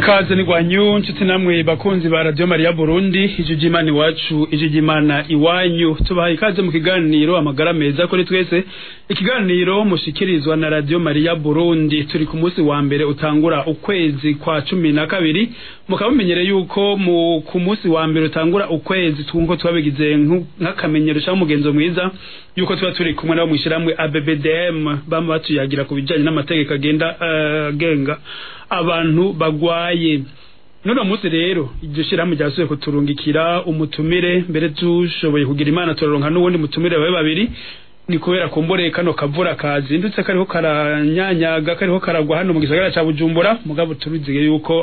ikaze ni gwanyu nshuti namwe bakunzi ba radio Maria Burundi ijiji imana iwacu ijiji imana iwanyu tubahaye ikaze mu kiganiro amagara meza kuri twese ikiganiro mushikirizwa na radio Maria Burundi turi ku munsi wa mbere utangura ukwezi kwa cumi na kabiri mukaba mumenyere yuko mu ku munsi wa mbere utangura ukwezi twunko twabigize nk'akamenyero cyangwa umugenzo mwiza yuko tuba turi kumwe nabo mwishiramwe ABBDM bama batuyagira ku bijanye n'amategeko agenda agenga uh, abantu bagwaye none munsi rero iryo shirahamwe ryasubiye kuturungikira umutumire mbere tushoboye kugira imana turaronka n'ubundi mutumire bawe babiri ni kubera kumbure kano kavura kazindutse kariho karanyanyaga kariho karagwa hano mu gisagara ca Bujumbura mugabo turuziye yuko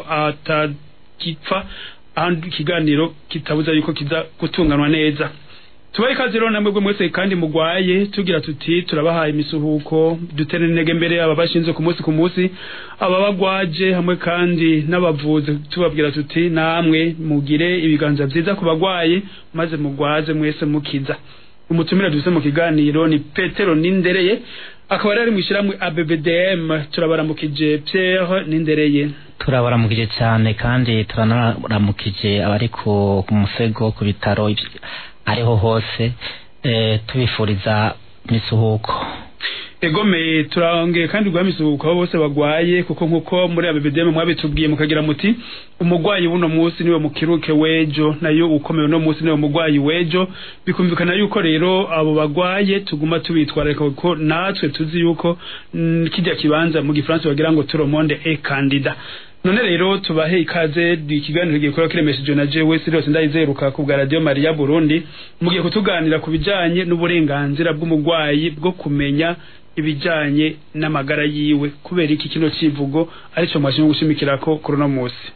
atagipfa ahandi ikiganiro kitabuza yuko kiza gutunganwa neza tubaye ikaze rero namwe mwese kandi mugwaye tugira tuti turabahaye imisuhuko dutere intege mbere aba bashinzwe ku munsi ku munsi aba bagwaje hamwe kandi n'abavuzi tubabwira tuti namwe mugire ibiganza vyiza ku bagwaye maze mugwaze mwese mukiza umutumira dufise mu kiganiro ni Petero Nindereye akaba ari mwishiramwe ABBDM turabaramukije Pierre Nindereye turabaramukije cyane kandi turanaramukije abari ku musego ku bitaro ariho hose e, tubifuriza misuhuko egome turangeye kandi gwa misuhuko bose bagwaye kuko nkuko muri abebedeme mwabitubwiye mukagira muti umugwayi buno munsi niwe mukiruke wejo nayo ukomeye no munsi niwe mugwayi wejo bikumvikana yuko rero abo bagwaye tuguma tubitwararika kuko natwe tuzi yuko kijya kibanza mu gifaransa bagira ngo turomonde e kandida none rero tubahe ikaze ikiganiro gikora kiremesheje na jewe Sirius ndayizeruka ku bwa radio Maria Burundi mugiye kutuganira ku bijanye n'uburenganzira bw'umugwayi bwo kumenya ibijanye n'amagara yiwe kubera iki kino civugo arico mwashimye gushimikirako kuri no musi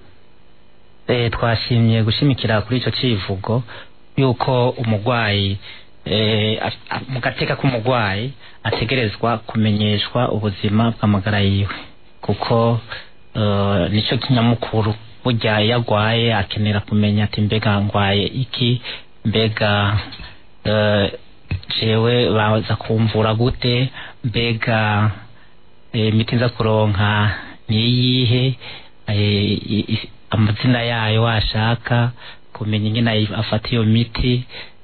eh twashimye gushimikira kuri ico civugo yuko umugwayi eh mu gateka k'umugwayi ategerezwa kumenyeshwa ubuzima bw'amagara yiwe kuko Uh, nico kinyamukuru burya yagwaye akenera kumenya ati mbega ngwaye iki mbega uh, jewe baza kumvura gute mbega imiti e, nza kuronka niyihe e, amazina yayo washaka kumenya ingene afata iyo miti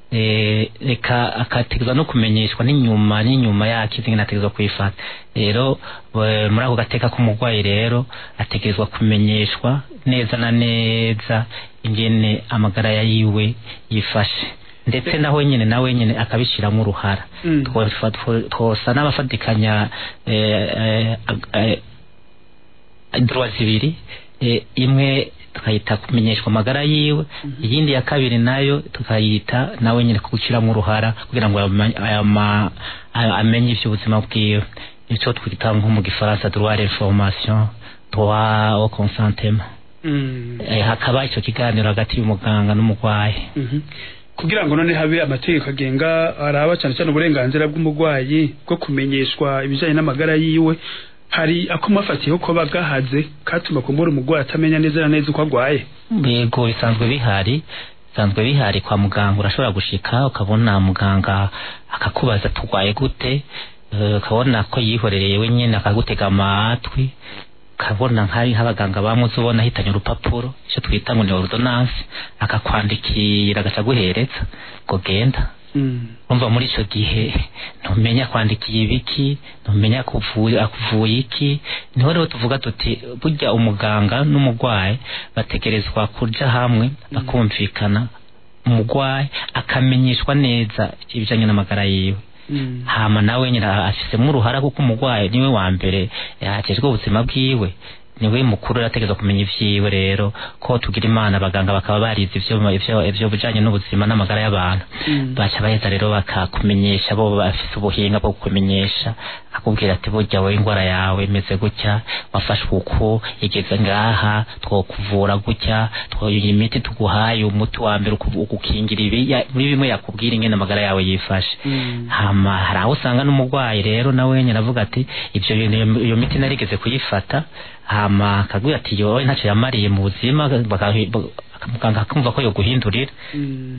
reka akategezwa no kumenyeshwa n'inyuma n'inyuma yake ingene ategezwa kuyifata rero muri ako gateka k'umurwayi rero ategerezwa kumenyeshwa neza na neza ingene amagara yiwe yifashe ndetse nawe nyine nawe nyine akabishyiramo uruhara twosa n'abafatikanya droit zibiri imwe tukayita kumenyeshwa amagara yiwe iyindi ya kabiri nayo tukayita nawe nyine gushyiramo uruhara kugira ngo amenye iby'ubuzima bwiwe icyo twita nko mu gifaransa droit l'information droit au consentement hakaba icyo kiganiro hagati y'umuganga n'umurwayi kugira ngo none habe amategeko agenga araba cyane cyane uburenganzira bw'umurwayi bwo kumenyeshwa ibijyanye n'amagara yiwe hari akumafatiyeho ko bagahaze katuma kumbura umugwayi atamenya neza na neza uko agwaye yego bisanzwe bihari bisanzwe bihari kwa muganga urashobora gushika ukabona muganga akakubaza tugwaye gute ukabona ko yihorereye wenyine akagutega amatwi ukabona nk'ari nk'abaganga bamwe ubona ahitanye urupapuro icyo twita ngo ni ordonance akakwandikira agaca aguhereza ngo genda umva muri icyo gihe ntumenya kwandikiye ibiki ntumenya akuvuye iki niho rero tuvuga tuti burya umuganga n'umurwayi bategerezwa kuja hamwe bakumvikana umurwayi akamenyeshwa neza ibijanye n'amagara yiwe hama nawe nyine afisemo uruhara kuko umurwayi niwe wa mbere yakejwe ubuzima bwiwe niwe mukuru arategereza kumenya ivyiwe rero ko tugira imana abaganga bakaba barize ivyo ivyo ivyo bijanye n'ubuzima n'amagara y'abantu mm. baca baheza rero bakakumenyesha bo bafise ubuhinga bwo kukumenyesha akubwira ati burya wowe ingwara yawe imeze gutya wafashwe uku igeze ngaha twokuvura gutya twoye imiti tuguhaye umuti wa mbere ukukingira ibi muri bimwe yakubwira ingene amagara yawe yifashe mm. hama hari aho usanga n'umurwayi rero nawe nyine avuga ati ivyo iyo miti narigeze kuyifata hama akabwira ati yowe ntacyo yamariye mu buzima muganga akumva ko yoguhindurira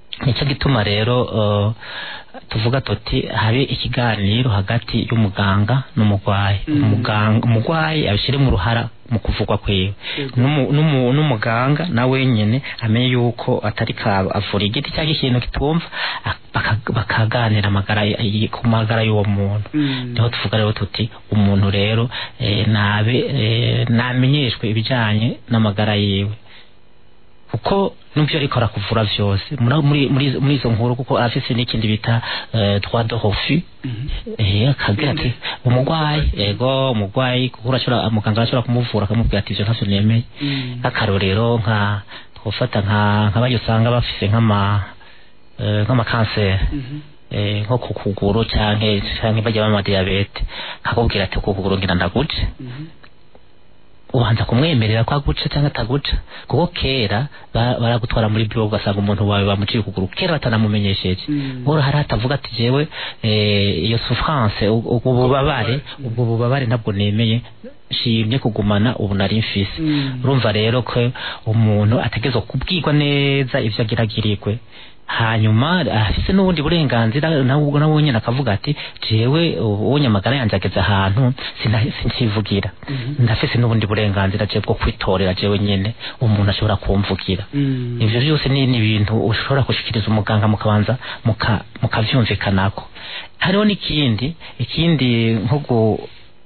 nicyo gituma rero uh, tuvuga tuti habe ikiganiro hagati y'umuganga n'umugwayi Mm. umuganga umugwayi abishyire mu ruhara mu kuvugwa kwiwe N'umu- n'umu- n'umuganga nawe nyene amenye yuko atari ka avura igiti cyangwa ikintu kitumva ak- baka- bakaganira amagara y- y- ku magara y'uwo muntu Mm. niho tuvuga rero tuti umuntu rero eh, nabe eh, namenyeshwe ibijanye n'amagara yiwe kuko nubyo ariko arakuvura vyose muri muri muri- muri izo nkuru kuko afise n'ikindi bita eh, droit de refus Mhm. eh akagira ati umugwayi ego umugwayi kuko urashobora muganga arashobora kumuvura akamubwira ati ivyo ntavyo nemeye Mm. nk'akarorero nka twofata nka nk'abayo usanga bafise nk'ama eh, nk'amakanseri Mhm. eh, nko ku kuguru canke canke bajya bama diabete akakubwira ati ku kuguru ngira ndaguce Mhm. ubanza kumwemerera ko aguca cyangwa ataguca kuko kera ba- baragutwara muri biro ugasanga umuntu wawe bamuciye ukuguru kera batanamumenyesheje Mm. nkora hari atavuga ati jewe eh, iyo souffrance u- ubwo bubabare ubwo bubabare ntabwo nemeye nshimye kugumana ubu nari mfise Mm. urumva rero ko umuntu ategerezwa kubwirwa neza ivyo agiragirirwe hanyuma afise n'ubundi burenganzira nawe nawe nyene akavuga ati jewe ubonye amagara yanje ageze ahantu sina- sinkivugira Mhm. ndafise n'ubundi burenganzira je bwo kwitorera jewe nyene umuntu ashobora kumvugira Mm. ivyo vyose ni ni ibintu ushobora gushikiriza umuganga mukabanza muka- mukavyumvikanako hariho n'ikindi ikindi nko gu-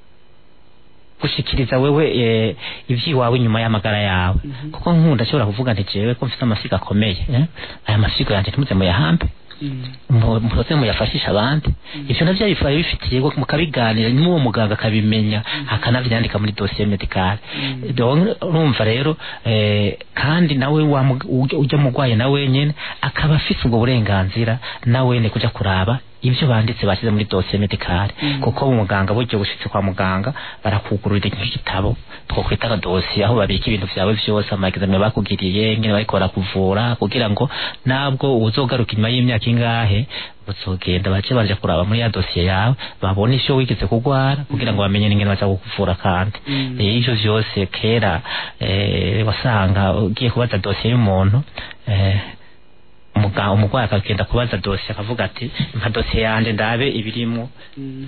gushikiriza wewe eh, ivyiwawe inyuma y'amagara yawe Mhm. kuko nkunda ashobora kuvuga nti jewe ko mfite amasigo akomeye eh? aya masigo yanje ntimuze muyahambe Mm. mu- muze muyafashisha abandi ivyo navyo bifaye bifitiye ngo mukabiganira n'uwo muganga akabimenya akanavyandika muri dosiye medicale Mm. Donc, urumva rero eh, kandi nawe wa mug- ujya- ujya mugwaye nawe nyene akaba afise ubwo burenganzira nawe ne kuja kuraba ivyo banditse bashyize muri dosiye medicale Mm. kuko umuganga buryo bushitse kwa muganga barakugururira nk'igitabo twokwita ka dosiye aho babika ibintu vyawe vyose amagizame bakugiriye ngene bariko barakuvura kugira ngo nabwo uzogaruka inyuma y'imyaka ingahe uzogenda bace baje kuraba muri ya dosiye yawe babone ivyo wigeze kugwara kugira ngo bamenye n'ingene baza kukuvura kandi Mm. Eh, ivyo vyose kera eh, wasanga ugiye kubaza dosiye y'umuntu eh, umuga- umugwayi akagenda kubaza dosiye akavuga ati mpa dosiye yanje ndabe ibirimwo Mm.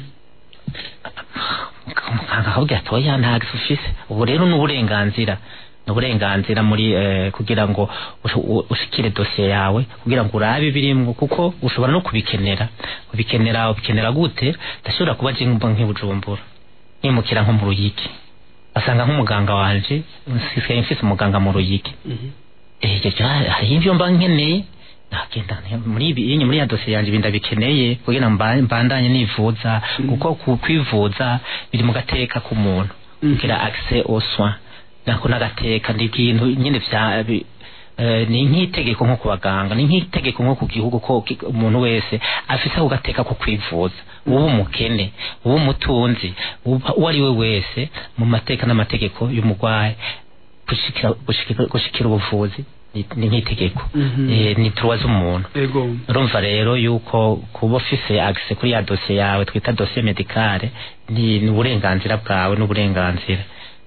muganga akabwira ati oya ntago ufise ubu rero ni uburenganzira ni uburenganzira muri eh, kugira ngo ushu- u- ushikire dosiye yawe kugira ngo urabe ibirimwo kuko ushobora no kubikenera ubikenera ubikenera gute ndashobora kuba je mba nk'ibujumbura nimukira nko mu ruyigi basanga nk'umuganga wanje nsigaye mfise umuganga mu ruyigi Mhm. eh hari ivyo mba nkeneye nagenda nte- muri ibi iyi muri ya dosiye yanjye ibi ndabikeneye kugira ngo mba- mbandanye nivuza Mm. kuko ku- kwivuza biri mu gateka k'umuntu Mhm. kugira accès aux soins nako n'agateka ni ibintu nyine vya bi- eh, ni nk'itegeko nko ku baganga ni nk'itegeko nko ku gihugu ko ki- umuntu wese afise ako gateka ko kwivuza uba umukene uba umutunzi uba- uwo ari we wese mu mateka n'amategeko y'umugwayi gushikira gushikira- gushikira ubuvuzi ni- ni nk'itegeko Mhm. Eh, ni turuwa z'umuntu Ego. urumva rero yuko kuba ufise access kuri ya dosiye yawe twita dosiye medicale ni ni uburenganzira bwawe n'uburenganzira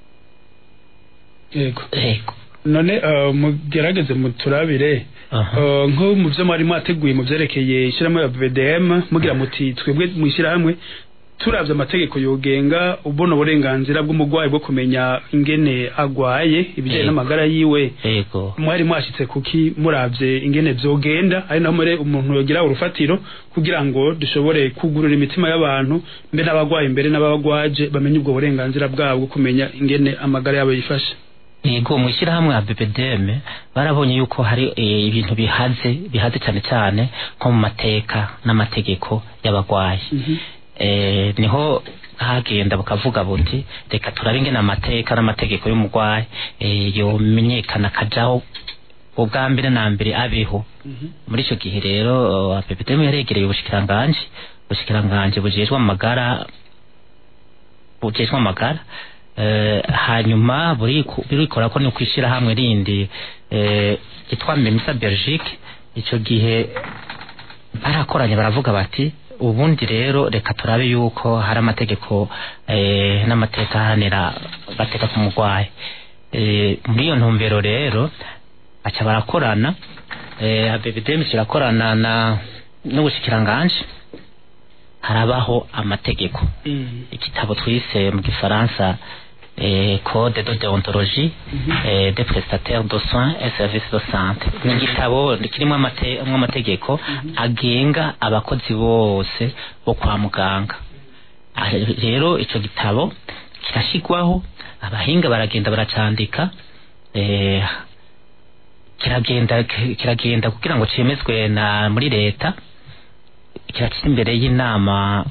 Ego. Ego. None uh, mugerageze muturabire Aha. uh, nko mu byo mwari mwateguye mu vyerekeye ishyirahamwe ya BDM mugira muti twebwe mu ishyirahamwe turavye amategeko yogenga ubona uburenganzira bw'umugwayi bwo kumenya ingene agwaye ibijyanye Ego. n'amagara yiwe Ego. mwari mwashitse kuki muravye ingene vyogenda ari naho muri umuntu yogira urufatiro kugira ngo dushobore kugurura imitima y'abantu mbe n'abagwaye imbere n'abagwaje bamenye ubwo burenganzira bwabo bwo kumenya ingene amagara yabo yifashe Ego mu ishyirahamwe ya BBDM barabonye yuko hari eh, ibintu bihaze bihaze cyane cyane nko mu mateka n'amategeko y'abagwayi Mhm. eh, niho hagenda bukavuga buti reka turabe ingene amateka n'amategeko y'umugwayi eh, yomenyekana akajaho ubwa mbere na mbere abeho Mhm. muri icyo gihe rero uh, BBDM yaregereye ubushikiranganji ubushikiranganji bujejwe amagara bujejwe amagara eh, hanyuma buriku- burikora ko ni kwishyira hamwe rindi eh, yitwa Memisa Belgique icyo gihe barakoranye baravuga bati ubundi rero reka turabe yuko hari amategeko eh, n'amateka ahanira agateka k'umurwayi eh, muri iyo ntumbero rero baca barakorana eh ABBDM kirakorana na n'ubushikiranganje harabaho amategeko Mm. igitabo twise mu gifaransa eh, code de déontologie eh, des prestataires de soins et services de santé ni igitabo kirimo amate- amwe amategeko agenga abakozi bose bo kwa muganga Ah, rero ico gitabo kirashigwaho abahinga baragenda baracandika eh, kiragenda kiragenda kugira ngo cemezwe na muri leta kiracira imbere y'inama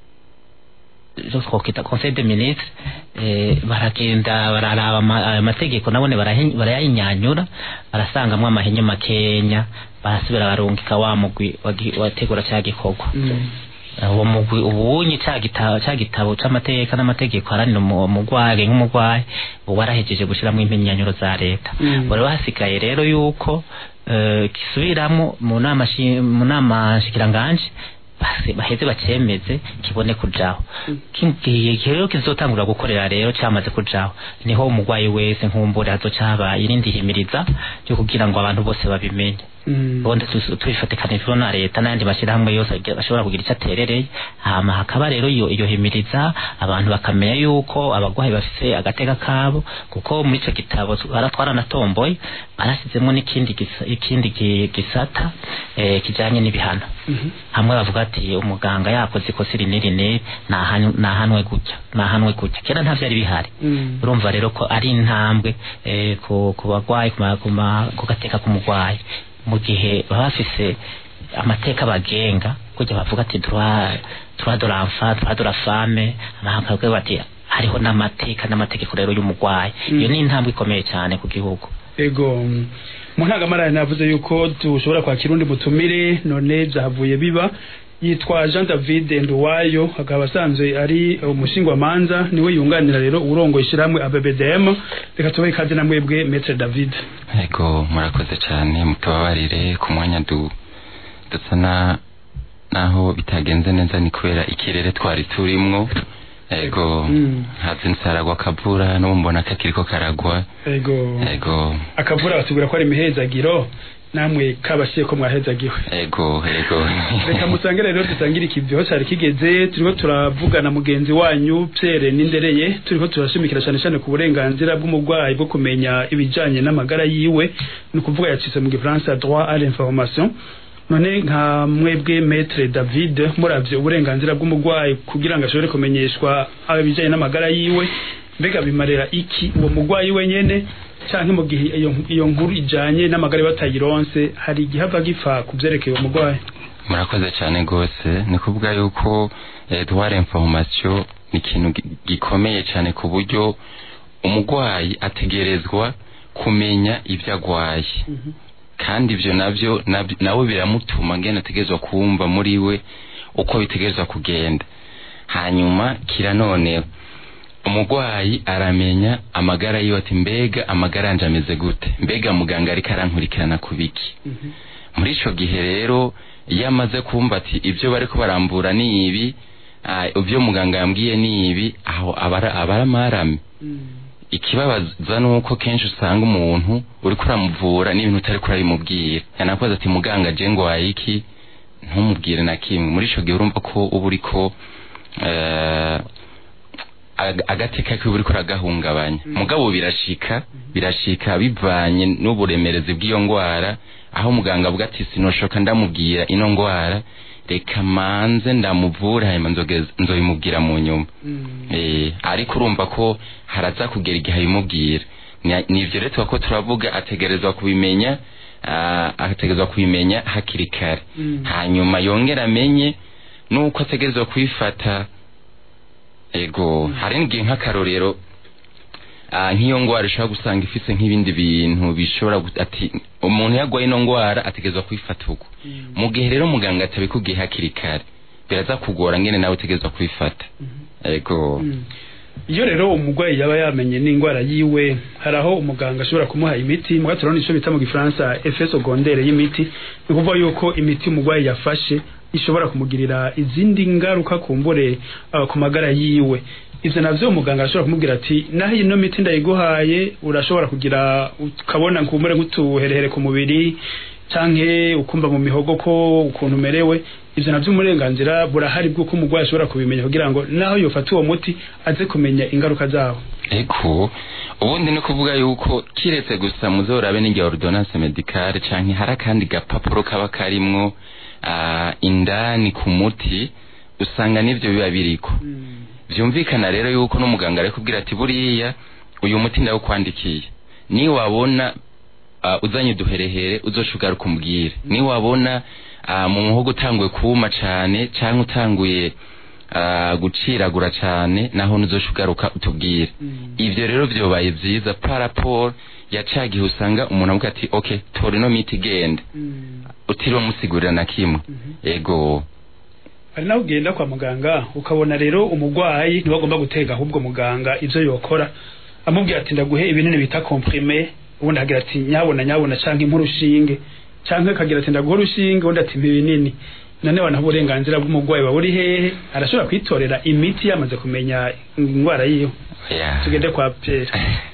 zo twokwita conseil des ministres eh, baragenda bararaba ama- ayo mategeko nabone barahi- barayayinyanyura barasangamwo amahenyo makenya barasubira barungika wa mugwi wagi- wategura ca gikorwa Mm. uwo mugwi ubunyi ca gitabo ca gitabo c'amateka n'amategeko aranira umu- umugwayi nk'umugwayi ubu warahejeje gushiramwo impenyanyuro za leta Mm. bari hasigaye rero yuko eh, gisubiramwo mu nama shi- mu nama shikiranganje base- baheze bacemeze kibone kujaho kigiye rero kizotangura gukorera rero cyamaze kujaho niho umugwayi wese nkumbure hazocaba irindi himiriza ryo kugira ngo abantu bose babimenye Mm. ubundi tu- tubifatikanijwe na leta n'ayandi mashyirahamwe yose agira- ashobora kugira icyo aterereye hama hakaba rero iyo iyo himiriza abantu bakamenya yuko abagwayi bafise agateka kabo kuko muri ico gitabo bara twaranatomboye barashyizemo n'ikindi gisa- ikindi gi- gisata eh, kijanye n'ibihano Mhm. hamwe bavuga ati umuganga yakoze ikosa iri n'iri n'iri nahanwe nahanwe gutya nahanwe gutya kera nta vyari bihari Mm. urumva rero ko ari intambwe eh, ku ku bagwayi ku ma- ku ma- ku gateka k'umugwayi mu gihe baba bafise amateka bagenga kujya bavuga ati droit droit de l'enfant droit de la femme bakavuga bati hariho n'amateka n'amategeko rero y'umugwayi Mm. iyo ni intambwe ikomeye cyane ku gihugu ego mm, mu ntangamarara navuze yuko dushobora kwakira undi mutumire none byahavuye biba yitwa jean david nduwayo akaba asanzwe ari umushingwamanza niwe yunganira rero urongoye ishyirahamwe abbdm reka tubahe ikaze na mwebwe metre david ego murakoze cyane mutubabarire ku mwanya du dusa na naho bitagenze neza ni kubera ikirere twari turimwo ego Mm. hazindutse haragwa akavura n'ubu mbona kakiriko karagwa ego ego akavura batubwira ko ari imihezagiro namwe kabashiye ko mwahezagiwe ego ego reka musange rero dusangire ikiviho cyari kigeze turiko turavugana mugenzi wanyu Pierre Nindereye turiko turashimikira cyane cyane ku burenganzira bw'umurwayi bwo kumenya ibijanye n'amagara yiwe ni ukuvuga yacitse mu gifaransa droit à l'information none nka mwebwe maître David muravye uburenganzira bw'umurwayi kugira ngo ashobore kumenyeshwa ibijanye n'amagara yiwe mbega bimarira iki uwo murwayi wenyene canke mu gihe iyo iyo nkuru ijanye n'amagara batayironse hari igihe ava gipfa ku vyerekeye uwo murwayi murakoze cyane rwose ni kuvuga yuko eh, droit information ni ikintu gi- gikomeye cyane ku buryo umurwayi ategerezwa kumenya ibyo agwaye kandi ibyo nabyo nab- nawe biramutuma ngene ategerezwa kumva muri we uko bitegerezwa kugenda hanyuma kira noneho umurwayi aramenya amagara yiwe ati mbega amagara yanje ameze gute mbega muganga ariko arankurikirana ku biki muri ico gihe rero iyo amaze kumva ati ibyo bariko barambura ni ibi ah, ibyo muganga yambwiye ni ibi aho abara abara marame ikibabaza nuko kenshi usanga umuntu uriko uramuvura n'ibintu utariko urabimubwira yanakoze ati muganga je ngwaye iki ntumubwire na kimwe muri ico gihe urumva ko uba uriko eh, ag- agateka kiwe uriko uragahungabanya mugabo birashika birashika bivanye n'uburemerezi bw'iyo ngwara aho muganga avuga ati sinoshoka ndamubwira ino ngwara reka manze ndamuvura hanyuma nzogeza- nzobimubwira mu nyuma eh ariko urumva ko haraza kugera igihe abimubwira Ni- nivyo rero tuba ko turavuga ategerezwa kubimenya ah, ategerezwa kubimenya hakiri kare Mm. hanyuma yongera amenye nuko ategerezwa kwifata ego hari n'igihe nk'akarorero ah, nk'iyo ngwara ishobora gusanga ifise nk'ibindi bintu bishobora gu- ati umuntu yagwaye ino ngwara ategerezwa kwifata uko mu gihe rero muganga atabikubwiye hakiri kare biraza kugora ngene nawe utegerezwa kwifata ego Mm. iyo rero umurwayi yaba yamenye n'indwara yiwe hari aho umuganga ashobora kumuha imiti muga turabona ico bita mu gifaransa effet secondaire y'imiti ni ukuvuga yuko imiti umurwayi yafashe ishobora kumugirira izindi ngaruka kumbure uh, ku magara yiwe ivyo navyo umuganga arashobora kumubwira ati naho ino miti ndayiguhaye urashobora kugira ukabona nkumbure nk'utuherehere ku mubiri canke ukumva mu mihogo ko ukuntu umerewe ivyo navyo umurenganzira burahari bw'uko umurwayi ashobora kubimenya kugira ngo naho yofata uwo muti aze kumenya ingaruka zawo eko ubundi ni kuvuga yuko kiretse gusa muzorabe n'ingihe ordonnance medicale canke hari akandi gapapuro kaba karimwo ah, indani ku muti usanga nivyo biba biriko vyumvikana rero yuko n'umuganga ari kubwira ati buriya uyu muti ndawukwandikiye ni wabona uh, uzanye duherehere uzoshugaruka kumbwire ni wabona uh, mu muhogo utanguye kuma cane canke utanguye uh, guciragura cane naho nuzoshugaruka utubwire ivyo rero vyobaye vyiza par rapport ya ca gihe usanga umuntu avuga ati okay tora ino miti genda utiriwe musigurira na kimwe ego hari naho ugenda kwa muganga ukabona rero umurwayi niwe agomba gutega ahubwo muganga ivyo yokora amubwira ati ndaguhe ibinini bita comprime ubundi agira ati nyabona nyabona canke nk'urushinge canke akagira ati ndaguhe urushinge ubundi ati mpa ibinini none wanaha uburenganzira bw'umurwayi wawe uri hehe arashobora kwitorera imiti yamaze kumenya indwara yiwe yeah. tugende kwa Pierre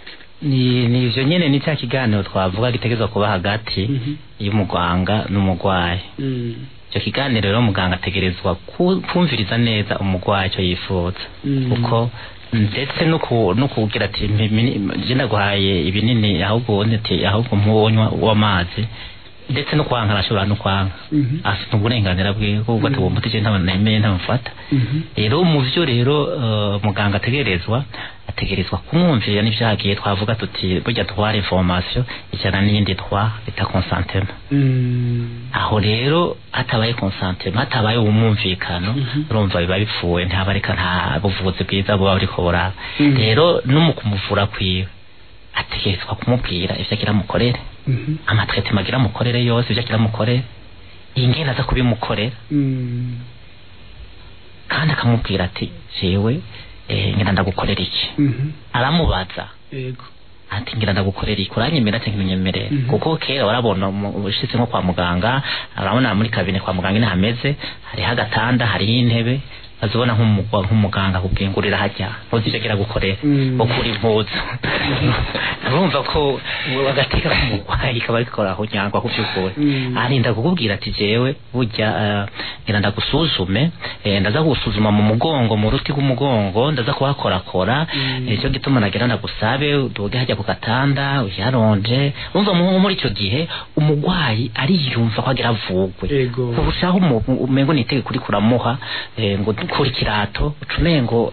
ni ni ivyo nyene ni cya kiganiro twavuga gitegerezwa kuba hagati Mhm. y'umuganga n'umurwayi Mm. icyo kiganiro rero muganga ategerezwa ku- kumviriza neza umurwayi icyo yifuza Mm. kuko ndetse no ku- no kugira ati "Mpi- mini- je ndaguhaye ibinini ahubwo ubundi ati ahubwo mpunywa w'amazi ndetse no kwanga arashobora no kwanga Mhm. afite uburenganzira bwiwe kuko ati uwo muti je ntabwo nemeye ntamufata Mhm. rero mu byo rero eh, muganga ategerezwa ategerezwa kumwumvira n'ivyagiye twavuga tuti burya twara information ijana n'iyindi twa bita consentema Mm. aho rero hatabaye consentema hatabaye umwumvikano urumva biba bipfuye ntabareka nta buvuzi bwiza buba buriko buraba Mhm. rero no mu kumuvura kwiwe ategerezwa kumubwira ivyo agira mukorere Mhm. amatretement agira mukorere yose ivyo agira mukorere ingene aza kubimukorera Mm. kandi akamubwira ati jewe eh, ngira ndagukorera iki Mhm. aramubaza Yego. ati ngira ndagukorera iki uranyemera cyangwa ntunyemerere Mhm. kuko kera warabona umu- ushitse nko kwa muganga urabona muri kabine kwa muganga ine hameze hariho agatanda hariho intebe azibona nk'umugwa- nk'umuganga akubwiye ngo urira hajya ntuzije agira gukorera Mm. ukura impuzu urumva ko agateka k'umurwayi kaba ariko aho nyangwa ku by'ukuri Mm. arinda kukubwira ati jewe burya eh, ngira ndagusuzume eh, ndaza gusuzuma mu mugongo mu ruti rw'umugongo ndaza kuhakorakora Mm. nicyo gituma nagira ndagusabe uduge hajya ku gatanda uyaronje umva mu- muri icyo gihe umurwayi ariyumva ko agira avugwe Yego. kurushaho umuntu umengo ni itegeko uri kuramuha eh, ngo dukura ikirato ucumengo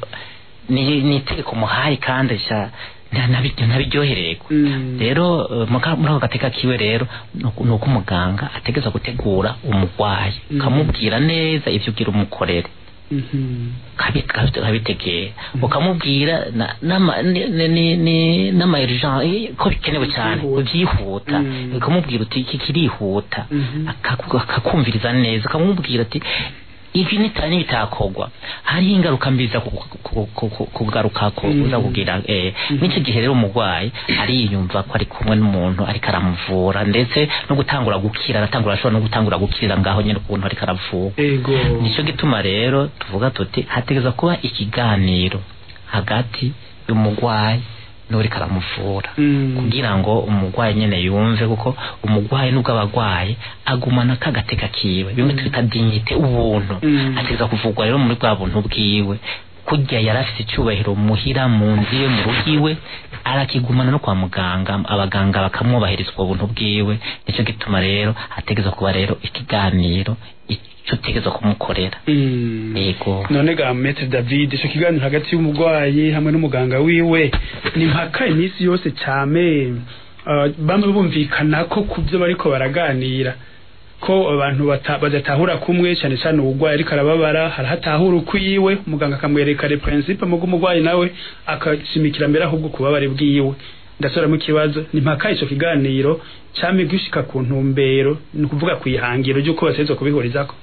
ni ni itegeko muhaye kandi sha nta- ntabi- ntabiryohererwa Mm. rero eh, muka- muri ako gateka kiwe rero ni uku- ni uko umuganga ategeza gutegura umurwayi Mm. ukamubwira neza ivyo ugira umukorere Mhm. kabi- kabi- kabitegera ukamubwira na- n'ama- ni- ni- ni- ni- n'ama urgence ko bikenewe cyane Byihuta. byihuta Mm. ukamubwira uti iki kirihuta Mhm. akaku- akakumviriza neza ukamubwira ati ibi nitanye bitakogwa hariho ingaruka mbi za ku- ku- ku- ku- kugarukako Mm. uza kugira eh, Mhm. n'icyo gihe rero umurwayi ariyumva ko ari kumwe n'umuntu ariko aramuvura ndetse no gutangura gukira aratangura ashobora no gutangura gukira ngaho nyine ukuntu ariko aravura Ego. nicyo gituma rero tuvuga tuti hategeza kuba ikiganiro hagati y'umurwayi n'uriko aramuvura Mm. kugira ngo umurwayi nyene yumve kuko umurwayi nubwo abagwaye agumana kagateka kiwe bimwe twita dignite ubuntu Mm. ategeza kuvugwa rero muri bwa buntu bwiwe kurya yari afite icyubahiro muhira mu nzu iwe mu rugo iwe arakigumana no kwa muganga abaganga bakamwubahiriza ubwo buntu bwiwe nicyo gituma rero hategeza kuba rero ikiganiro icyo utegeza kumukorera Mm. yego none ga Maître David ico kiganiro hagati y'umurwayi hamwe n'umuganga wiwe ni mpaka iminsi yose cyame uh, bamwe bumvikana ko kubyo bariko baraganira ko abantu bata- badatahura kumwe cyane cyane uburwayi ariko arababara harahatahura ukwiwe umuganga akamwereka le principe mugo umurwayi nawe akashimikira mbere ahubwo kubabare bwiwe ndasubiramo ikibazo ni mpaka ico kiganiro cyame gushika ku ntumbero ni ukuvuga ku ihangiro ry'uko bateza kubihurizako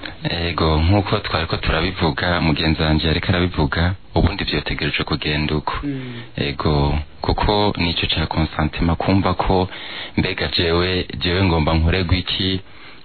ego nk'uko twari ko turabivuga mugenzi wanjye ariko arabivuga ubundi byotegereje kugenda uko ego kuko nicyo cya konsantima kumva ko mbega jewe jewe ngomba nkorerwa iki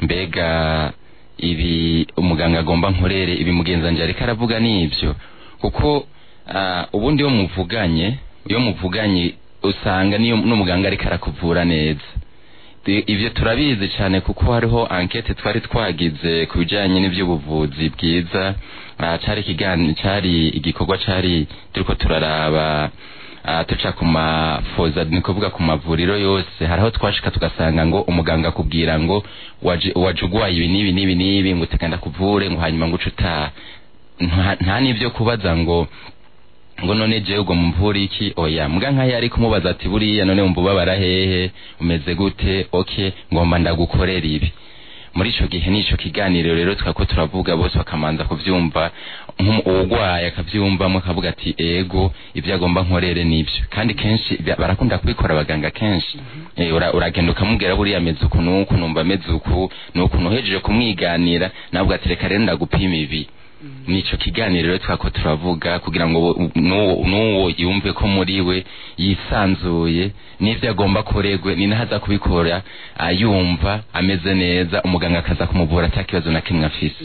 mbega ibi umuganga agomba nkorere ibi mugenzi wanjye ariko aravuga ni ibyo kuko ah, ubundi iyo muvuganye iyo muvuganye usanga niyo n'umuganga ariko arakuvura neza I- ivyo turabizi cyane kuko hariho ankete twari twagize ku bijanye n'ivy'ubuvuzi bwiza Ah, cari ikiganiro cari igikorwa cari turiko turaraba ah, tuca ku mafoza ni kuvuga ku mavuriro yose hariho twashika tugasanga ngo umuganga akubwira ngo waje waje ugwaye ibi n'ibi n'ibi n'ibi ngo tegenda kuvure ngo hanyuma ngo uce utaha nta nta n'ivyo kubaza ngo ngo none jewe ubwo mumvura iki oya mbwa nkayo ari kumubaza ati buriya none wumva ubabara hehe umeze gute okay ngomba ndagukorera ibi muri ico gihe n'ico kiganiro rero twako turavuga bose bakamanza kuvyumva nk'umu- uwugwaye akavyumvamo akavuga ati ego ivyo agomba nkorere nivyo kandi kenshi bya- barakunda kubikora abaganga kenshi Eh, ura- uragenda ukamubwira buriya ameze uku nuku numva ameze uku nuku nuhejeje kumwiganira nabwo ati reka rero ndagupima ibi nico kiganiro rero twako turavuga kugira ngo wo- n'uwo n'uwo yumve ko muri we yisanzuye n'ivyo agomba koregwe ni naho aza kubikora ayumva ameze neza umuganga akaza kumuvura ata kibazo na kimwe afise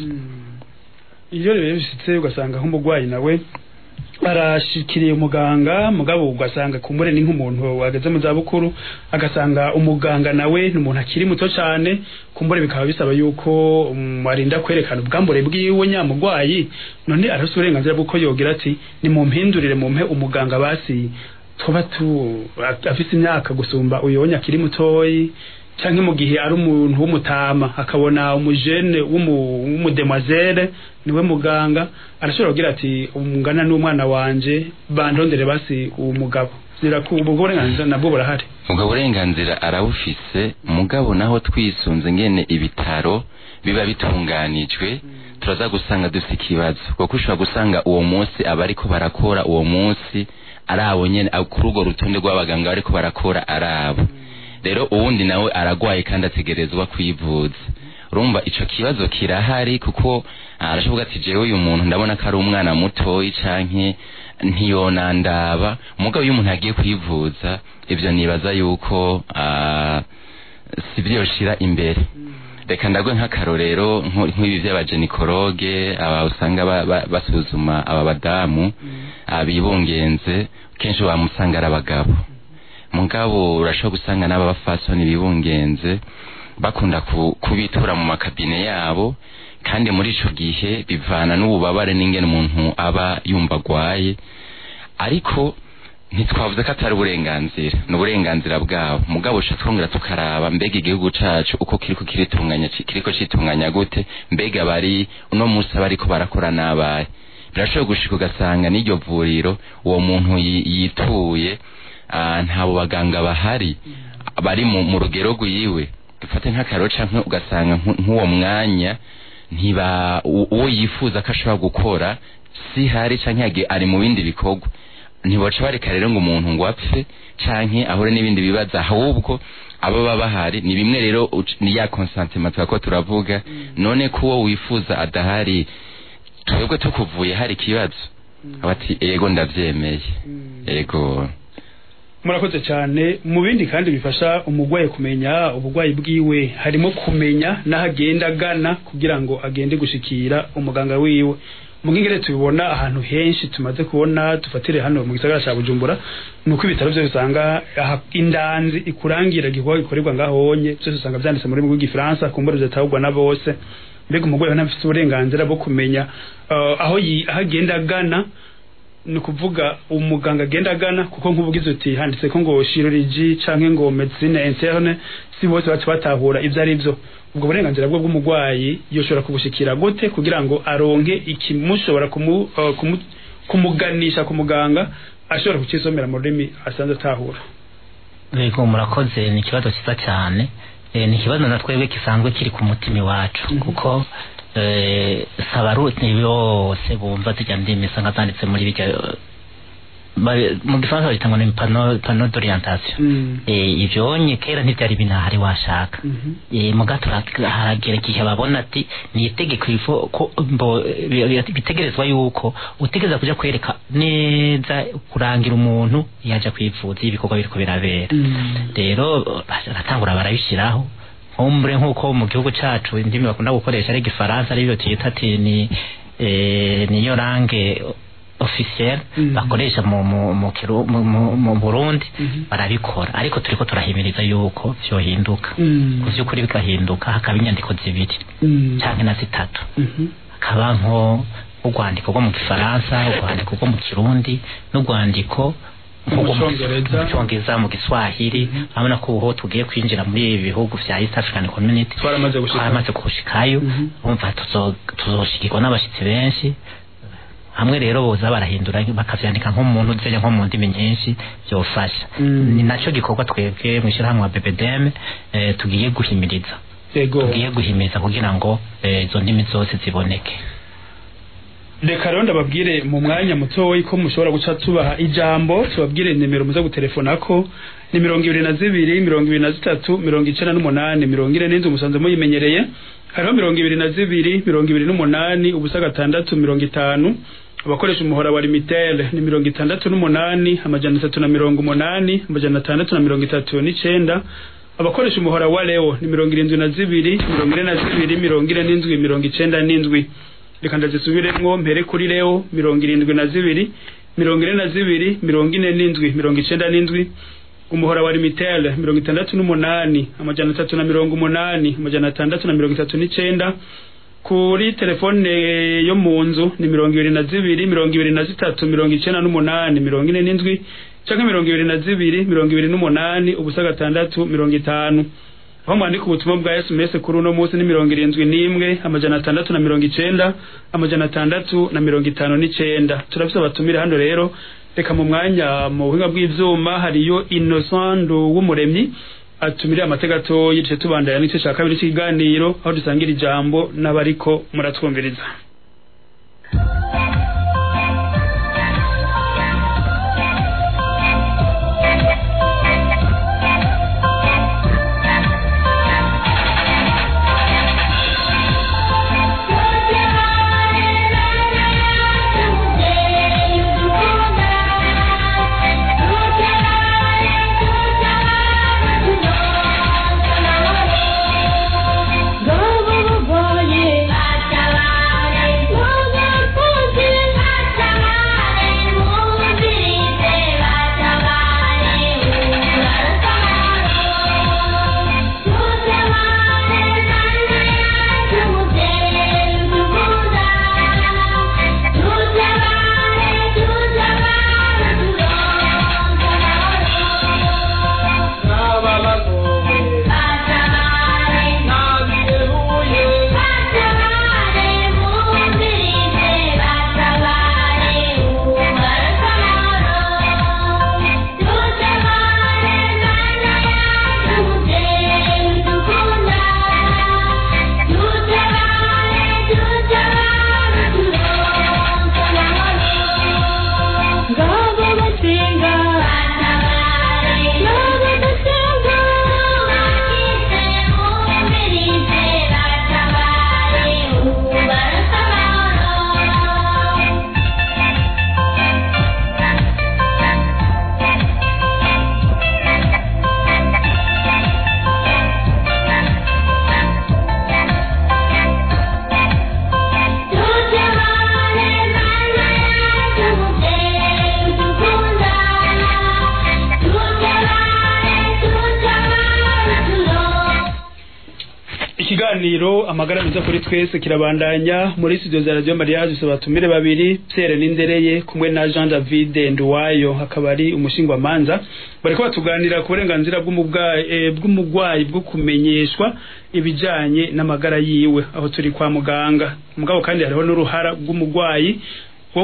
iyo rero bishitse ugasanga nk'umurwayi nawe arashikiriye umuganga mugabo ugasanga kumbure ni nk'umuntu wageze mu zabukuru agasanga umuganga nawe ni umuntu akiri muto cyane kumbure bikaba bisaba yuko um, arinda kwerekana ubwambure bwiwe nyamurwayi none arafite uburenganzira bw'uko yogira ati ni mu mpindurire mu mpe umuganga basi tuba tu afise imyaka gusumba uyonya akiri mutoyi canke mu gihe ari umuntu w'umutama akabona umujene w'umu- w'umudemazere niwe muganga arashobora kugira ati umungana n'umwana wanje bandondere basi uwo mugabo ziraku ubwo burenganzira nabwo burahari ubwo burenganzira arabufise mugabo naho twisunze ngene ibitaro biba bitunganijwe turaza gusanga dufite ikibazo kuko ushobora gusanga uwo munsi abariko barakora uwo munsi ari abo nyene abo kuri urwo rutonde rw'abaganga bariko barakora ari abo rero uwundi nawe aragwaye kandi ategerezwa kwivuza urumva ico kibazo kirahari kuko ah, arashoboka ati jewe uyu muntu ndabona ko ari umwana mutoyi canke ntiyonandaba mugabo iyo umuntu agiye kwivuza ivyo nibaza yuko ah, si vyo yoshira imbere reka ndagwe nk'akarorero nko- nk'ibi vy'abajenikoroge aba usanga ba- ba- basuzuma aba badamu ah, bibungenze kenshi wamusanga ari abagabo mugabo urashobora gusanga n'aba bafasoni bibungenze bakunda ku- kubitura mu makabine yabo kandi muri ico gihe bivana n'ububabare n'ingene umuntu aba yumva agwaye ariko ntitwavuze ko atari uburenganzira ni uburenganzira bwabo mugabo uca twongera tukaraba mbega igihugu cacu uko kiriko kiritunganya ci- kiriko citunganya gute mbega bari uno munsi abariko barakora nabaye birashobora gushika ugasanga n'iryo vuriro uwo muntu yi- yituye ah, ntabo baganga bahari bari mu, mu rugero rwiwe dufate nk'akaro canke ugasanga nku- nk'uwo mwanya ntiba u- uwo yifuza ko ashobora gukora si hari canke yagi- ari mu bindi bikorwa ntiboca bareka rero ngo umuntu ngo apfe canke ahure n'ibindi bibazo ahubwo abo baba bahari ni bimwe rero uc- ni ya consentiment twako turavuga none ko uwo wifuza adahari twebwe tukuvuye hari ikibazo abati ego ndavyemeye ego murakoze cyane mu bindi kandi bifasha umurwayi kumenya uburwayi bwiwe harimo kumenya n'aho agenda agana kugira ngo agende gushikira umuganga wiwe mu ngingere tubibona ahantu henshi tumaze kubona dufatire hano mu gisagara cya bujumbura ni uko ibitaro byose usanga aha- indanzi ikurangira igikorwa gikorerwa ngahonye byose usanga byanditse mu rurimi rw'igifaransa ku mboro zitahurwa na bose mbega umurwayi we ntafite uburenganzira bwo kumenya eh, aho yi- aho agenda agana ni ukuvuga umuganga agenda agana kuko nk'ubugize uti handitse ko ngo chirurgie canke ngo medicine interne si bose baca batahura ivyo ari vyo ubwo burenganzira bwo bw'umurwayi yoshobora kubushikira gute kugira ngo aronke ikimushobora kumu, uh, kumu, kumuganisha ku muganga ashobora kucisomera mu rurimi asanzwe atahura Yego murakoze ni ikibazo cyiza cyane e, ni ikibazo na twebwe gisanzwe kiri ku mutima iwacu kuko e, sabaruti bose bumva zijya ndimi usanga zanditse muri bijya ba- mu gifaransa bahita ngo ni pano pano d'orientation Mm. e, ivyo nye kera ntivyari binahari washaka Mhm. e, mugato haragera igihe babona ati ni itegeko ivo ko mbo bi- bi- bitegerezwa yuko utegereza kuja kwereka neza kurangira umuntu yaja kwivuza iyo ibikorwa biriko birabera Mm. rero baratangura barabishiraho nkumbure nk'uko mu gihugu cacu indimi bakunda gukoresha ari igifaransa aribyo tuyita ati ni eh, niyo range officiel Mhm. bakoresha mu mu mu, Kiru- mu, mu, mu Burundi Mhm. barabikora ariko turiko turahimiriza yuko vyohinduka Mm. ku vy'ukuri bigahinduka hakaba inyandiko zibiri Mm. canke na zitatu Mhm. hakaba nko urwandiko rwo mu gifaransa urwandiko rwo mu kirundi n'urwandiko Mu rwo Congereza. mu cyongereza mu giswahili urabona ko ubu tugiye kwinjira muri ibi bihugu vya east african community Twaramaze gushika. twaramaze gushikayo Mhm. umva tuzo- tuzoshikirwa n'abashitsi benshi hamwe rero boza barahindura bakavyandika nko mu ntuzenya nko mu ndimi nyinshi vyofasha Mm. ni naco gikorwa twebwe mw'ishirahamwe wa BBDM eh, tugiye guhimiriza Yego. tugiye guhimiriza kugira ngo eh, izo ndimi zose ziboneke reka rero ndababwire mu mwanya mutoyi ko mushobora guca tubaha ijambo tubabwire nimero muza gutelefonako ni mirongo ibiri na zibiri mirongo ibiri na zitatu mirongo icenda n'umunani mirongo ine n'inzu musanze muyimenyereye hariho mirongo ibiri na zibiri mirongo ibiri n'umunani ubusa gatandatu mirongo itanu abakoresha umuhora wa limitere ni mirongo itandatu n'umunani amajana atatu na mirongo umunani amajana atandatu na mirongo itatu n'icenda abakoresha umuhora wa leo ni mirongo irindwi na zibiri mirongo ine na zibiri mirongo ine n'indwi mirongo icenda n'indwi reka ndazisubiremwo mpere kuri leo mirongo irindwi na zibiri mirongo ine na zibiri mirongo ine n'indwi mirongo icenda n'indwi umuhora wa limitere mirongo itandatu n'umunani amajana atatu na mirongo umunani amajana atandatu na mirongo itatu n'icenda kuri telefone yo mu nzu ni mirongo ibiri na zibiri mirongo ibiri na zitatu mirongo icenda n'umunani mirongo ine n'indwi canke mirongo ibiri na zibiri mirongo ibiri n'umunani ubusa gatandatu mirongo itanu aho mwandika ubutumwa bwa sms kuri uno munsi ni mirongo irindwi n'imwe amajana atandatu na mirongo icenda amajana atandatu na mirongo itanu n'icenda turafise abatumire hano rero reka mu mwanya mu buhinga bw'ivyuma hariyo innocent w'umuremyi atumiriye amateka atoyi duce tubandanya n'igice ca kabiri c'ikiganiro aho dusangira ijambo n'abariko muratwumviriza ikiganiro amagara meza kuri twese kirabandanya muri studio za radio mariage dusaba abatumire babiri Pierre Nindereye kumwe na Jean David Nduwayo akaba ari umushingwa manza bariko batuganira ku burenganzira bw'umugwayi eh, bw'umugwayi bwo kumenyeshwa ibijanye n'amagara yiwe aho turi kwa muganga mugabo kandi hariho n'uruhara rw'umugwayi wo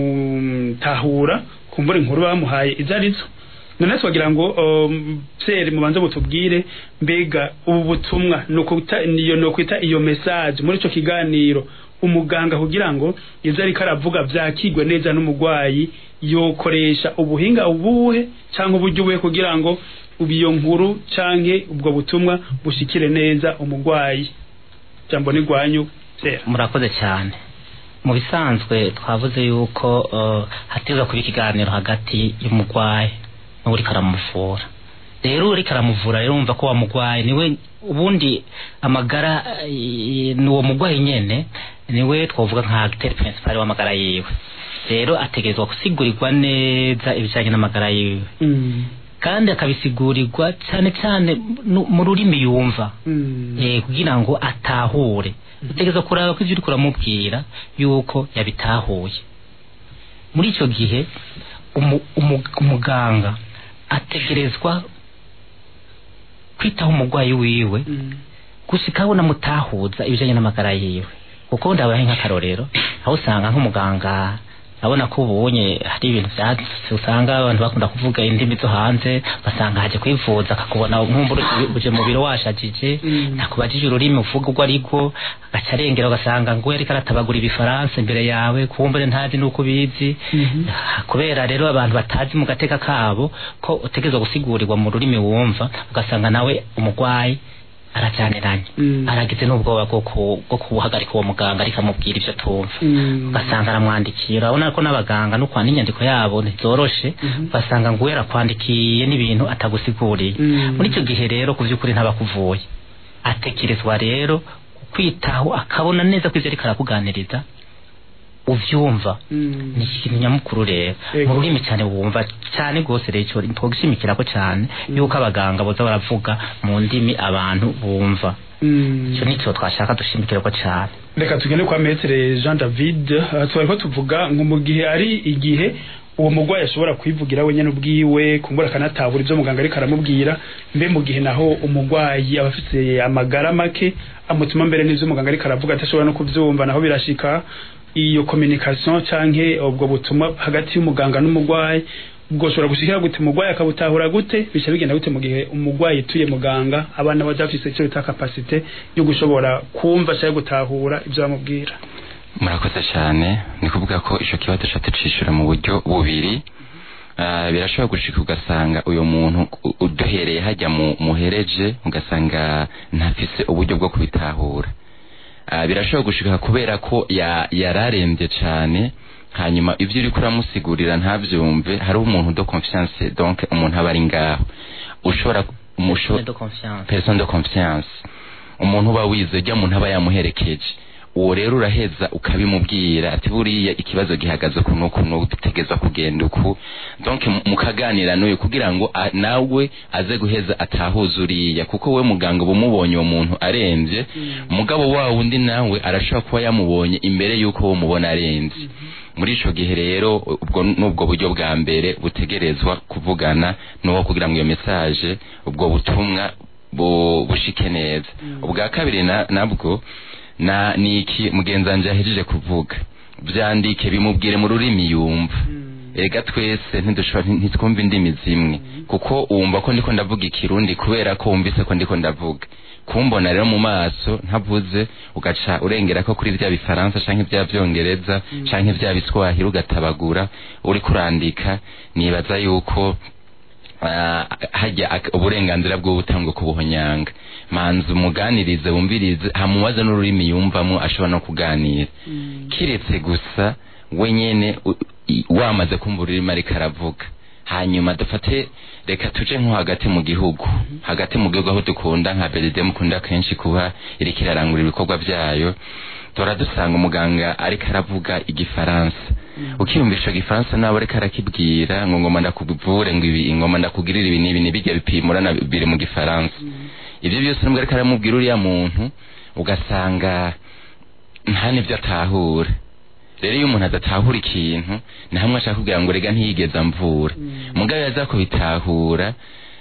kutahura kumbura inkuru bamuhaye izo arizo none twagira ngo um, Pierre mubanze mutubwire mbega ubu butumwa nukuta niyo nokwita iyo message muri ico kiganiro umuganga kugira ngo ivyo ariko aravuga vyakigwe neza n'umugwayi yokoresha ubuhinga ubuhe canke uburyo ubuhe kugira ngo ubiyo nkuru canke ubwo butumwa bushikire neza umugwayi jambo ni gwanyu Pierre murakoze cyane mu bisanzwe twavuze yuko uh, hategerezwa kuba ikiganiro hagati y'umugwayi n'uriko aramuvura rero uriko aramuvura rero wumva ko wamugwaye niwe ubundi amagara eh, ni uwo mugwayi nyene niwe twavuga nka acteur principal w'amagara yiwe rero ategerezwa gusigurigwa neza ibijanye n'amagara yiwe Mm. kandi akabisigurirwa cyane cyane nu- mu rurimi yumva Mm. eh, kugira ngo atahure utegereza kuraba ko ivyo uriko uramubwira yuko yabitahuye muri ico gihe umu- umu- umuganga ategerezwa kwitaho umurwayi wiwe Mm. gushika abona mutahuza ibijanye n'amagara yiwe kuko ndabahe nk'akarorero aho usanga nk'umuganga abona ko ubonye hari ibintu vyatse usanga abantu bakunda kuvuga indimi zo hanze basanga haje kwivuza akakubona nkumbura uje mu biro washajije Mm. nakubajije ururimi uvuga urwo ariko agaca arengera ugasanga ngo yariko aratabagura ibifaransa imbere yawe kumbure ntazi n'uko ubizi Mhm. Ah, kubera rero abantu batazi mu gateka kabo ko utegerezwa gusigurirwa mu rurimi wumva ugasanga nawe umurwayi arajyaniranye Mm. aragize n'ubwoba bwo ku- bwo kuhagarika uwo muganga ariko amubwira ibyo tumva Mm. ugasanga aramwandikira urabona ko n'abaganga no kwandika inyandiko yabo ntizoroshe Mhm. ugasanga ngo yarakwandikiye n'ibintu atagusiguriye Mm. muri icyo gihe rero ku by'ukuri ntabakuvuye atekerezwa rero kwitaho akabona neza ko ibyo ariko arakuganiriza uvyumva Mm. ni ikintu nyamukuru rero Ego. mu rurimi cyane wumva cyane rwose rero icyo twogushimikira ko cyane yuko abaganga boza baravuga mu ndimi abantu bumva Mm. icyo nicyo twashaka dushimikira ko cyane reka tugende kwa metere jean david uh, twari ko tuvuga ngo mu gihe ari igihe uwo murwayi ashobora kwivugira wenyine ubwiwe kumbura akanatahura ibyo muganga ariko aramubwira mbe mu gihe naho umurwayi aba afite amagara make amutuma mbere n'ibyo muganga ariko aravuga atashobora no kubyumva naho birashika iyo communication canke ubwo butumwa hagati y'umuganga n'umurwayi ubwo ushobora gushikira gute umurwayi akabutahura gute bica bigenda gute mu gihe umurwayi yituye muganga abana baja bafise icyo bita kapasite yo gushobora kumva cyangwa gutahura ibyo bamubwira murakoze cyane ni kuvuga ko icyo kibazo cyo tucishura mu buryo bubiri Ah, birashobora gushika ugasanga uyu muntu u- uduhereye hajya mu muhereje ugasanga ntafise uburyo bwo kubitahura Ah, birashobora gushika kubera ko ya- yararembye cyane hanyuma ibyo uri kuramusigurira ntabyumve hari umuntu de confiance donc umuntu aba ari ngaho ushobora umusho- de confiance personne de confiance umuntu uba wize ujya muntu aba yamuherekeje uwo rero uraheza ukabimubwira ati buriya ikibazo gihagaze uku n'uku n'uku dutegerezwa kugenda uku donc mu- mukaganira n'uyu kugira ngo a- nawe aze guheza atahuza uriya kuko we muganga uba umubonye uwo muntu arembye mugabo wa wundi nawe arashobora kuba yamubonye imbere y'uko wo mubona arembye muri ico gihe rero ubwo n'ubwo buryo bwa mbere butegerezwa kuvugana n'uwo kugira ngo iyo message ubwo butumwa bu- bushike neza ubwa kabiri na- nabwo na niki mugenzi wanje yahejeje kuvuga vyandike bimubwire mu rurimi yumva ega twese ntidushobora ntitwumva indimi zimwe kuko wumva ko ndiko ndavuga ikirundi kubera ko wumvise ko ndiko ndavuga kumbona rero mu maso ntavuze ugaca urengera ko kuri vya bifaransa canke vya vyongereza canke vya biswahili ugatabagura uri kurandika nibaza yuko ah, hajya ak- uburenganzira bwo butangwa ku buhonyanga manzi umuganirize wumvirize hamubaze n'ururimi yumvamo ashobora no kuganira kiretse gusa wenyene u- i- wamaze kumva ururimi ariko aravuga hanyuma dufate reka tuje nko hagati mu gihugu hagati mu gihugu aho dukunda nka beride mukunda kenshi kuba iriko irarangura ibikorwa vyayo tora dusanga umuganga ariko aravuga igifaransa ukiyumvisha igifaransa nawe ariko arakibwira ngo ngoma ndakuvure ngo ibi ngoma ndakugirira ibi n'ibi nibijya bipimura na biri mu gifaransa ibyo byose nubwo ariko aramubwira uriya muntu ugasanga nta n'ibyo atahura rero iyo umuntu adatahura ikintu ni hamwe ashaka kugira ngo rega ntiyigeze amvura mugabo yaza kubitahura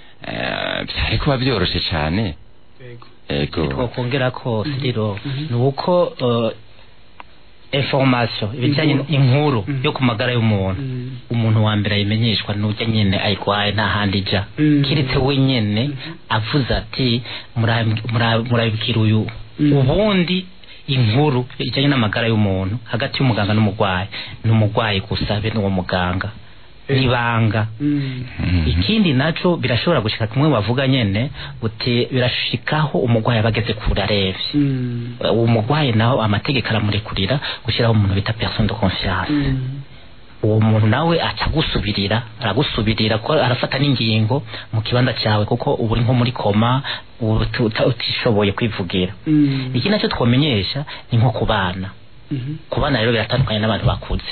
eh, byari kuba byoroshe cyane ego twakongera ko siriro ni uko eh, information ibijyanye inkuru yo ku magara y'umuntu umuntu wa mbere ayimenyeshwa n'ujya nyine ayirwaye nta handi ijya Mm. kiretse we nyine avuze ati "Mura- mura- murabibwira uyu ubundi inkuru ijyanye n'amagara y'umuntu hagati y'umuganga n'umurwayi ni umurwayi gusa be n'uwo muganga n'ibanga Mhm. ikindi naco birashobora gushika kumwe bavuga nyene uti birashikaho umurwayi aba ageze kure arevye uwo murwayi naho amategeko aramurekurira gushyiraho umuntu bita personne de confiance uwo muntu nawe aca agusubirira aragusubirira ko arafata n'ingingo mu kibanza cyawe kuko ubu uri nko muri koma ubu uti- uta- utishoboye kwivugira Mm. iki nacyo twomenyesha ni nko ku bana Mhm. ku bana rero biratandukanye n'abantu bakuze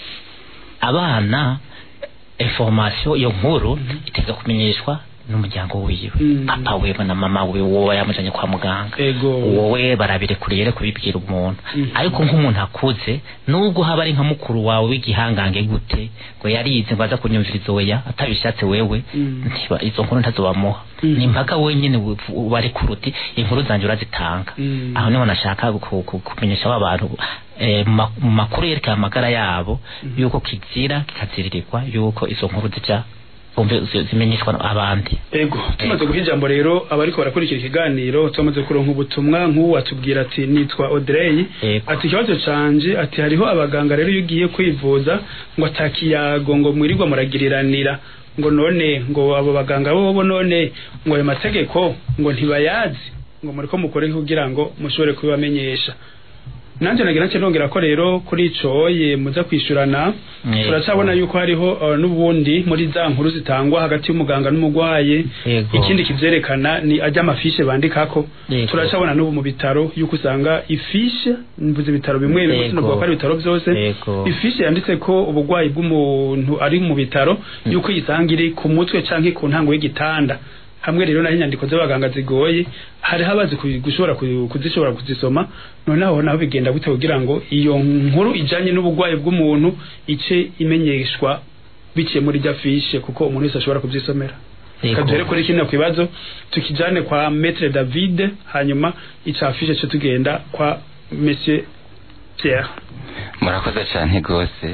abana information iyo nkuru itega kumenyeshwa n'umuryango wiwe Mm. papa wiwe na mama wiwe wowe yamujanye kwa muganga ego wowe barabirekuriye rero kubibwira umuntu Mhm. ariko nk'umuntu akuze nubwo haba ari nka mukuru wawe w'igihangange gute ngo yarize ngo aza kunyumviriza oya atabishatse wewe Mm. ntiba- izo nkuru ntazobamuha Mhm. ni mpaka wenyine bari kuruti inkuru zanje urazitanga Mm. aho niho nashaka ku- ku- kumenyesha ba bantu eh, mu ma- mu makuru yerekeye amagara yabo yuko kizira kikaziririrwa yuko izo nkuru zija bumve zi- zimenyeshwa abandi ego tumaze guha ijambo rero abariko barakurikira ikiganiro tumaze kuronka ubutumwa nk'ubu atubwira ati nitwa Audrey Ego. ati ikibazo canje ati hariho abaganga rero iyo ugiye kwivuza ngo atakiyago ngo mwirirwa muragiriranira ngo none ngo abo baganga bobo none ngo ayo mategeko ngo ntibayazi ngo muriko mukore kugira ngo mushobore kubibamenyesha nanje nagira nce nongera ko rero kuri ico ye muza kwishurana Yego. turacabona yuko hariho uh, n'ubundi muri za nkuru zitangwa hagati y'umuganga n'umugwayi Yego. ikindi kivyerekana ni ajya amafishe bandikako Yego. turacabona n'ubu mu bitaro yuko usanga ifishe mvuze ibitaro bimwe bimwe Yego. sinavuga ko ari ibitaro byose Yego. ifishe yanditse ko ubugwayi bw'umuntu ari mu bitaro yuko yisanga iri ku mutwe canke ku ntango y'igitanda hamwe rero naho inyandiko z'abaganga zigoye hariho abazi ku- gushobora ku- kuzishobora kuzisoma noneho naho bigenda gute kugira ngo iyo nkuru ijanye n'ubugwayi bw'umuntu ice imenyeshwa biciye muri rya fishe kuko umuntu wese ashobora kuvyisomera Yego. kadere kuri kino kibazo tukijane kwa Maître David hanyuma ica fishe cyo tugenda kwa Monsieur Pierre murakoze cyane rwose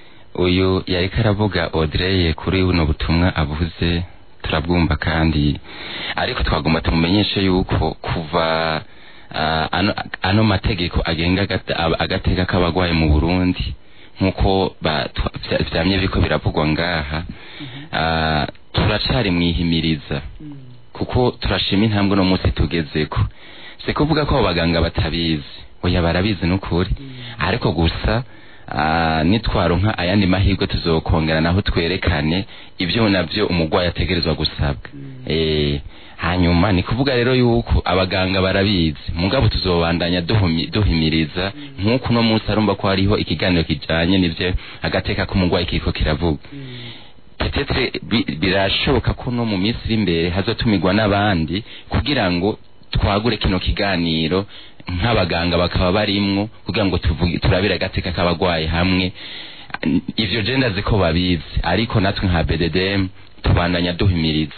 uyu yariko aravuga Audrey kuri buno butumwa avuze turabwumva kandi ariko twagomba tumumenyeshe yuko kuva ah, ano, ano mategeko agenga agate- aba- agateka k'abagwayi mu Burundi nk'uko ba- twa- vya- vyamye biriko biravugwa ngaha ah, turacari mwihimiriza kuko turashima intambwe no munsi tugezeko si kuvuga ko abo baganga batabizi oya barabizi n'ukuri ariko gusa ah, nitwaronka ayandi mahirwe tuzokongera naho twerekane ibyo navyo umugwayi ategerezwa gusabwa eh hanyuma ni kuvuga rero yuko abaganga barabizi mugabo tuzobandanya duhumi- duhimiriza nk'uko uno munsi arumva ko hariho ikiganiro kijanye n'ivyo agateka k'umugwayi kiriko kiravuga petetre bi- birashoboka ko no mu minsi iri imbere hazotumirwa n'abandi kugira ngo twagure kino kiganiro nk'abaganga bakaba barimwo kugira ngo tuvuge turabire agateka k'abagwayi hamwe ivyo je ndazi ko babizi ariko natwe nka BDDM tubandanya duhimiriza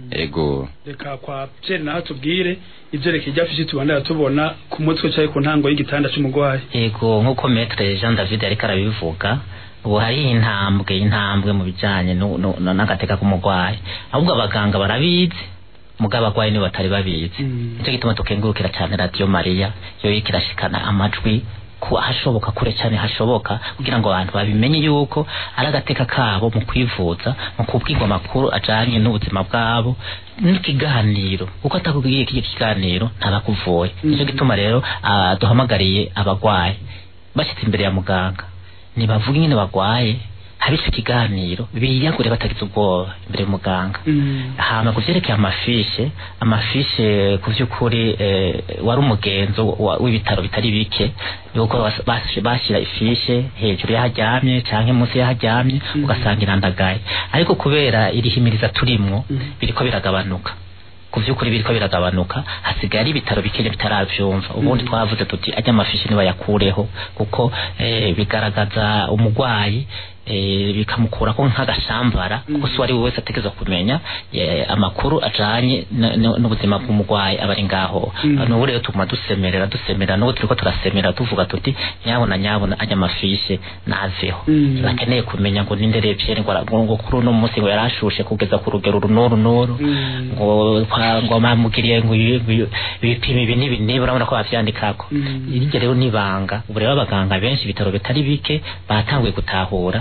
ego reka kwa Pierre naho tubwire ivyerekeye rya fishe tubandana tubona ku mutwe cyaye ku ntango y'igitanda c'umugwayi yego nk'uko metre jean david ariko arabivuga ubu hari intambwe intambwe mu bijanye nu- nu- nu- n'agateka k'umugwayi ahubwo abaganga barabizi mugabo abagwayi nibo batari babizi Mm. nicyo gituma tukengurukira cyane radiyo mariya yo iriko irashikana amajwi ku ahashoboka kure cyane hashoboka kugira ngo abantu babimenye yuko ari agateka kabo mu kwivuza mu kubwirwa amakuru ajanye n'ubuzima bwabo n'ikiganiro kuko atakubwiye iki kiganiro ntabakuvuye nicyo gituma rero ah, duhamagariye abagwayi bashyitse imbere ya muganga nibavuga ingene bagwaye habitse ikiganiro biyagure batagize ubwoba imbere y'umuganga Mm. hama kuvyerekeye amafishe amafishe ku vy'ukuri eh, wari umugenzo wa- w'ibitaro bitari bike yuko bas- bas- bashira ifishe hejuru y'aharyamye canke munsi y'aharyamye ugasanga irandagaye ariko kubera irihimiriza turimwo biriko biragabanuka ku vy'ukuri biriko biragabanuka hasigaye ari ibitaro bikene bitaravyumva ubundi twavuze tuti ajya amafishi nibayakureho kuko eh, bigaragaza umugwayi eh, bikamukurako nk'agashambara kuko si uwari we wese ategerezwa kumenya eh, amakuru ajanye n- n- n'ubuzima bw'umugwayi aba ari ngaho Mm. nubu rero tuguma dusemerera dusemerera n'ubu turiko turasemera tuvuga tuti nyabona nyabona ajya amafishe naveho Mm. bakeneye kumenya ngo ninde revyeri ngo ara- ngo kuri uno munsi ngo yarashushe kugeza ku rugero uru n'uru n'uru Mm. ngo kwa- ngo bamugiriye ngo ibi- ibi- ibipimo ibi n'ibi n'ibi urabona ko bavyandikako Mm. iryo rero nibanga ubu rero abaganga benshi ibitaro bitari bike batanguye gutahura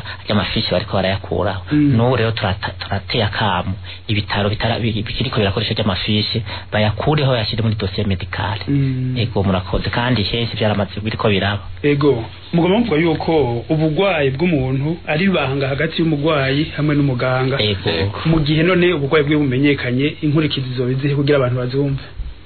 ry'amafishi bariko barayakuraho Mm. n'ubu rero turata- turateye akamu ibitaro bitara- bi- bikiriko birakoresha ry'amafishi bayakureho bayashyire muri dosiye medikale Mm. ego murakoze kandi henshi byaramaze biriko biraba ego mugomba muvuga yuko ubugwayi bw'umuntu ari ibanga hagati y'umugwayi hamwe n'umuganga ego Ego. mu gihe none ubugwayi bwe bumenyekanye inkurikizi zoba izihe kugira abantu bazumve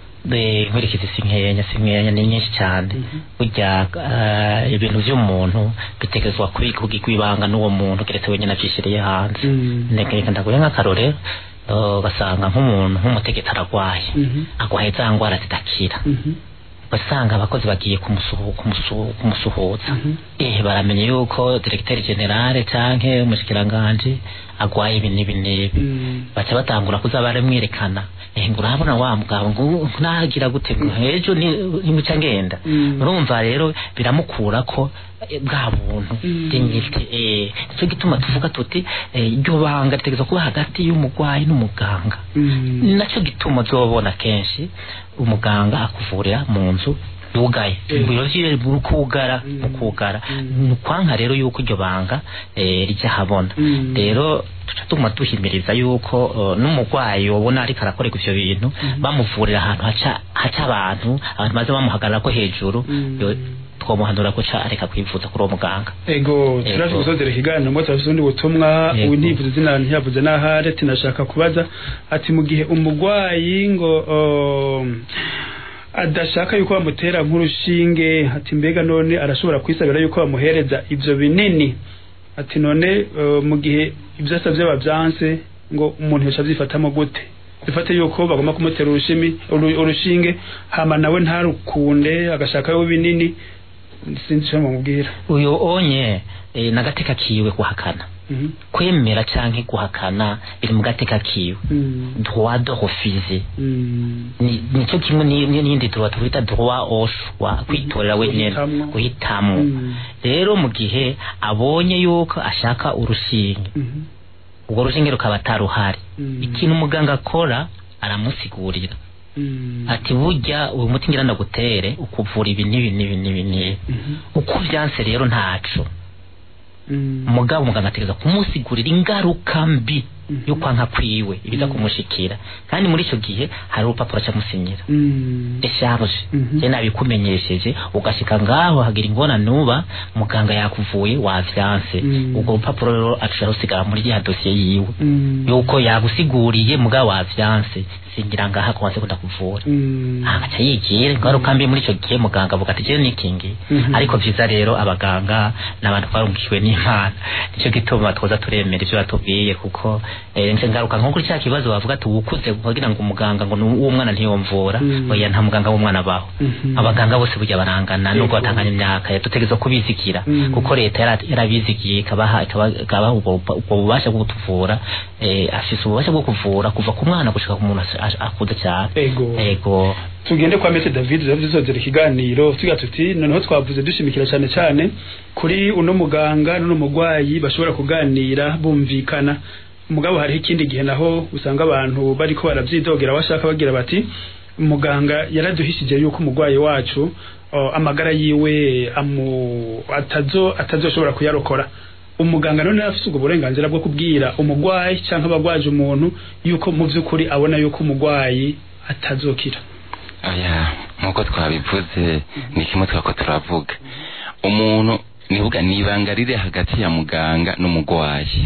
Eh, inkurikizi si nkenya si nkenya ni nyinshi cyane Mhm. burya eh, ibintu by'umuntu bitegerezwa kubikwa ibanga n'uwo muntu keretse wenyine abyishyiriye hanze Mm. ndeka ndaguhe nk'akarorero eh, ugasanga nk'umuntu nk'umutegetsi aragwaye Mhm. agwaye za ndwara zidakira Mhm. ugasanga abakozi bagiye kumusuhu- kumusuhu- kumusuhuza Mhm. eh baramenye yuko directeur generale canke umushikiranganje agwaye ibi n'ibi n'ibi Mm. baca batangura kuza baramwerekana eh ngo urabona wa mugabo ngo nagira gute ngo ejo ni nimuca ngenda Mm. urumva rero biramukura ko eh, bwa buntu Mm. dignité eh nicyo gituma tuvuga tuti eh, iryo banga ritegeza kuba hagati y'umugwayi n'umuganga Mm. ni nacyo gituma uzobona kenshi umuganga akuvurira mu nzu yugaye Eh. ibiro vyiwe mu kugara Mm. mu kugara Mm. ni ukwanka rero yuko iryo banga eh, rijya habona Mm. rero tuca tuguma duhimiriza yuko uh, n'umurwayi wabona ariko arakorerwa ivyo bintu bamuvurira ahantu haca haca abantu abantu maze bamuhagararako hejuru Mm. yo- twomuhanura guca areka kwivuza kuri uwo muganga ego turaje Ego. gusozera ikiganiro ngo turafise ubundi butumwa Ego. ubu ntivuze izina ntiyavuze n'ahari ati nashaka kubaza ati mu gihe umugwayi ngo um, adashaka yuko bamutera nk'urushinge ati mbega none arashobora kwisabira yuko bamuhereza ivyo binini ati none uh, mu gihe ibyo asavye babyanse ngo umuntu yoca avyifatamo gute bifate yuko bagomba kumutera urushimi uru- urushinge hama nawe ntarukunde agashaka yo binini sinzi ico mumubwira uyu onye eh, nagateka kiwe guhakana Mhm. kwemera canke guhakana biri mu gateka kiwe Mm. droit de refuser Mm. ni nico kimwe ni- ni- n'iyindi droit twita droit au choix kwitorera wenyene Guhitamwo. guhitamo Mm. rero mu gihe abonye yuko ashaka urushinge Mhm. urwo rushinge rukaba ataruhari Mm. ikintu umuganga akora aramusigurira Mm. ati burya uyu muti ngira ndagutere ukuvura ibi n'ibi n'ibi n'ibi n'ibi Mhm. uko vyanse rero ntaco Mm. mugabo umuganga ategereza kumusigurira ingaruka mbi Mhm. yo kwanka kwiwe ibiza kumushikira kandi muri ico gihe hari urupapuro acamusinyira Mm. decharge Mhm. je nabikumenyesheje ugashika ngaho hagira ingorane nuba muganga yakuvuye wavyanse Mm. ubwo rupapuro rero aca rusigara muri ya dosiye yiwe Mm. yuko yagusiguriye mugabo wavyanse singira ngaha kwanse ko ndakuvura Mm. agaca yigira ingaruka mbi muri ico gihe muganga avuga ati jewe nikingi Mhm. ariko vyiza rero abaganga n'abantu twarungikiwe n'imana nico gituma twoza turemera ivyo batubwiye kuko eh, nse ngaruka nko kuri cya kibazo bavuga ati ukuze kugira ngo umuganga ngo uwo mwana ntiyomvura Mhm. oya nta muganga w'umwana abaho Mhm. abaganga bose burya barangana nubwo Yego. batanganya imyaka dutegerezwa kubizigira Mhm. kuko leta yara- yarabizigiye ikabaha ikaba- ikabaha ubwo ubwo bubasha bwo kutuvura eh, afise ububasha bwo kuvura kuva ku mwana gushika ku muntu as- as- akuze cyane Ego. ego tugende kwa Mese David rero tuzozera ikiganiro tugira tuti noneho twavuze dushimikira cyane cyane kuri uno muganga n'uno mugwayi bashobora kuganira bumvikana mugabo hariho ikindi gihe naho usanga abantu bariko baravyidogera bashaka bagira bati muganga yaraduhishije yuko umugwayi wacu o, amagara yiwe amu atazo atazoshobora kuyarokora umuganga none afise ubwo burenganzira bwo kubwira umugwayi canke abagwaje umuntu yuko mu vy'ukuri abona yuko umugwayi atazokira aya nkuko twabivuze ni kimwe twako turavuga umuntu nivuga ni ibanga riri hagati ya muganga n'umugwayi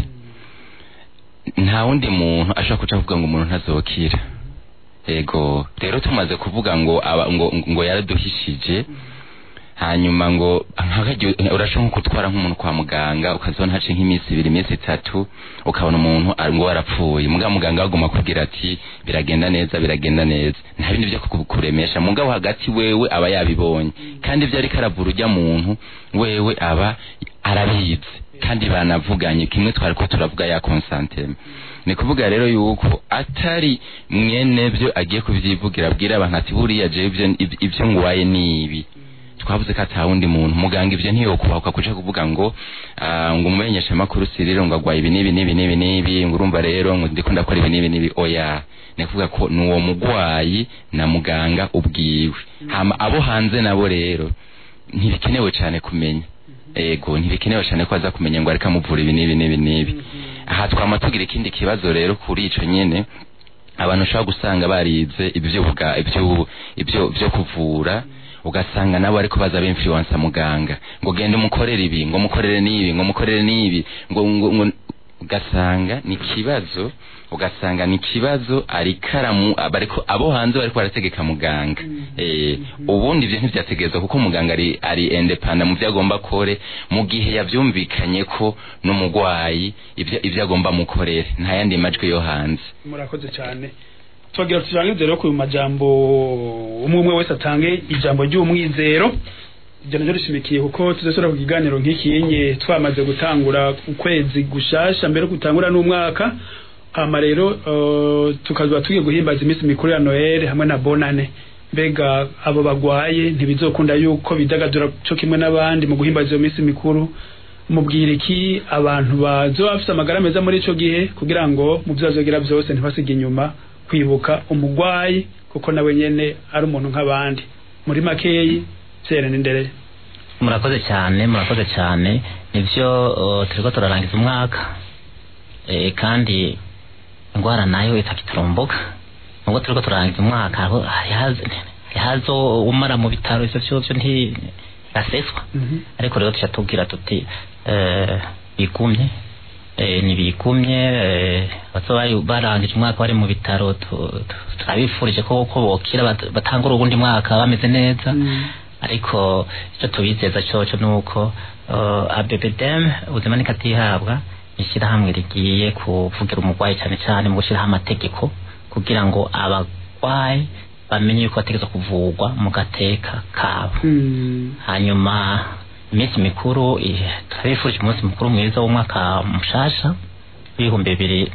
nta wundi muntu ashobora kuca kuvuga ngo umuntu ntazokira ego rero tumaze kuvuga ngo aba, ngo, ngo yaraduhishije hanyuma ngo nk'akaryo urashobora nko gutwara nk'umuntu kwa muganga ukazibona hace nk'iminsi ibiri iminsi itatu ukabona umuntu ari- ngo warapfuye mugabo muganga aguma kubwira ati biragenda neza biragenda neza nta bindi byo kuku- kuremesha mugabo hagati wewe aba yabibonye kandi ibyo ariko aravura ujya muntu wewe aba arabizi kandi banavuganye kimwe twari ko turavuga ya konsanteme ni kuvuga rero yuko atari mwene byo agiye kubyivugira abwira abantu ati buriya jewe ibyo ibyo ngwaye ni ibi twavuze ko ata wundi muntu muganga ibyo ntiyokubahuka kuja kuvuga ngo ah, ngo umumenyesha makuru siriro ngo agwaye ibi n'ibi n'ibi n'ibi n'ibi ngo urumva rero ngo ndiko ndakora ibi n'ibi n'ibi oya ni kuvuga ko ni uwo mugwayi na muganga ubwiwe hama abo hanze nabo rero ntibikenewe cyane kumenya ego ntibikenewe cyane ko aza kumenya ngo ariko amuvura ibi n'ibi n'ibi n'ibi aha twama tugira ikindi kibazo rero kuri ico nyene abantu ushobora gusanga barize ibyo buga ibyo ibyo byo kuvura ugasanga nabo ariko baza b'influence muganga ngo genda umukorere ibi ngo mukorere n'ibi ngo mukorere n'ibi ngo ngo, ngo ugasanga ni kibazo ugasanga ni kibazo ari karamu abariko abo hanze bariko barategeka muganga eh ubundi ivyo ntivyategerezwa kuko muganga ari ari independent mu byo agomba kore mu gihe yavyumvikanye ko n'umugwayi ivyo ivyo agomba mukorere nta yandi majwi yo hanze murakoze cyane twagira turangize rero ku majambo umwe umwe wese atange ijambo ry'umwizero ibyo nabyo rishimikiye kuko tuzasubira ku kiganiro nk'iki nye twamaze gutangura ukwezi gushasha mbere yo gutangura n'umwaka hama rero uh, tukazuba tugiye guhimbaza iminsi mikuru ya noel hamwe na bonane mbega abo bagwaye ntibizokunda yuko bidagadura cyo kimwe n'abandi mu guhimbaza iyo minsi mikuru mubwira iki abantu bazoba bafite amagara meza muri ico gihe kugira ngo mu byo bazogira byose ntibasige inyuma kwibuka umugwayi kuko nawe nyene ari umuntu nk'abandi muri makeyi vyere n'indereye murakoze cyane murakoze cyane nivyo uh, turiko turarangiza umwaka e, kandi ingwara nayo itakiturumbuka nubwo turiko turarangiza umwaka hariho- harihazo harihazo umara mu bitaro ivyo vyovyo ntiraseswa ariko rero tuca tubwira tuti eh, bigumye eh, ntibigumye eh, bazoba bari- barangije umwaka bari mu bitaro tu- tu- turabifurije ko ko bokira bat- batangura uwundi mwaka bameze neza ariko icyo tubizeza cyoco ni uko uh, abebedem ubuzima nikatihabwa ishyirahamwe rigiye kuvugira umurwayi cyane cyane mu gushyiraho amategeko kugira ngo abarwayi bamenye yuko bategerezwa kuvurwa mu gateka kabo hanyuma iminsi mikuru eh, turabifurije umunsi mukuru mwiza w'umwaka mushasha w'ibihumbi bibiri